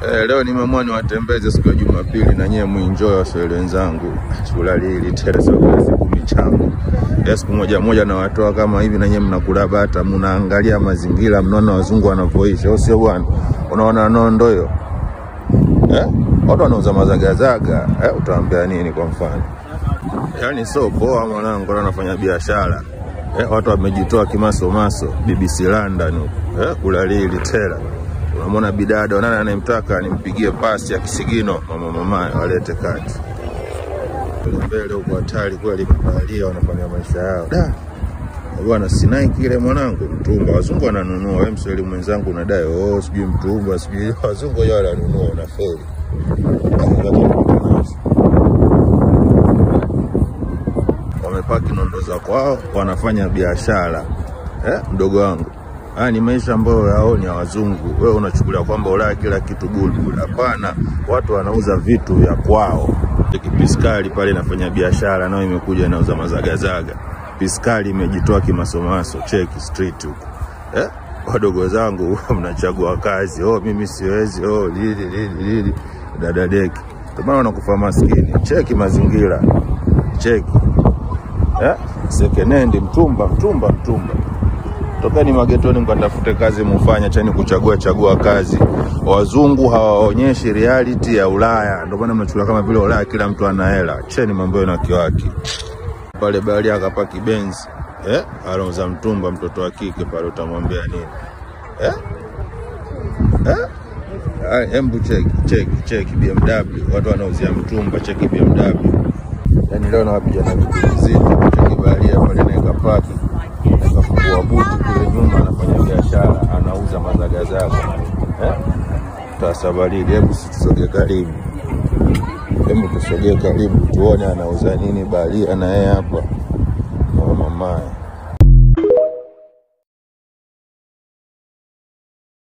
Eh, leo nimeamua niwatembeze siku ya Jumapili na nyewe muenjoy waswahili wenzangu. Tulali hili tena siku siku michango. Ya siku moja moja na watoa kama hivi na nyewe mnakula bata, mnaangalia mazingira, mnaona wazungu wanavyoishi, au sio bwana? Unaona nondo hiyo? Eh? Watu wanauza mazagazaga, eh, utaambia nini kwa mfano? Yaani sio poa mwanangu, watu wanafanya biashara. Eh, watu wamejitoa kimasomaso BBC London huko. Eh, kulalili tela unamwona bidada nani anayemtaka nimpigie pasi ya kisigino mama mama walete kati Kule mbele huko hatari kweli mabaharia wanafanya maisha yao da bwana sinai kile mwanangu mtumba wazungu wananunua wewe mswahili mwenzangu unadai oh sijui mtumba sijui wazungu wao wananunua unafeli wamepaki nondo za kwao wanafanya biashara eh, mdogo wangu haya ni maisha ambayo yaoni ya wazungu. Wewe unachukulia kwamba Ulaya kila kitu bulbul. Hapana, watu wanauza vitu vya kwao. Piskali pale inafanya biashara, nayo imekuja inauza mazagazaga. Piskali imejitoa kimasomaso, cheki street huko eh? Wadogo zangu mnachagua kazi, oh, mimi siwezi, oh, lili lili lili, dada deki, ndio maana wanakufa maskini. Cheki mazingira, cheki eh? Sekenendi, mtumba, mtumba, mtumba tokeni magetoni mkatafute kazi mufanya, chani kuchagua chagua kazi. Wazungu hawaonyeshi reality ya Ulaya, ndio maana mnachukua kama vile Ulaya kila mtu ana hela. Cheni mambo yenu kiwaki pale bahari akapaki Benz eh, anauza mtumba mtoto wa kike pale, utamwambia nini eh? Eh? Ay, Embu cheki cheki cheki BMW, watu wanauzia mtumba, cheki BMW. Yani leo nawapiga na vitu vizito, cheki baharia pale naeka paki akafungua buti kule nyuma, anafanya biashara, anauza mazagazaga eh? Tasabaridi, hebu tusogee karibu, hebu tusogee karibu tuone anauza nini baharia na yeye hapa mama mamaye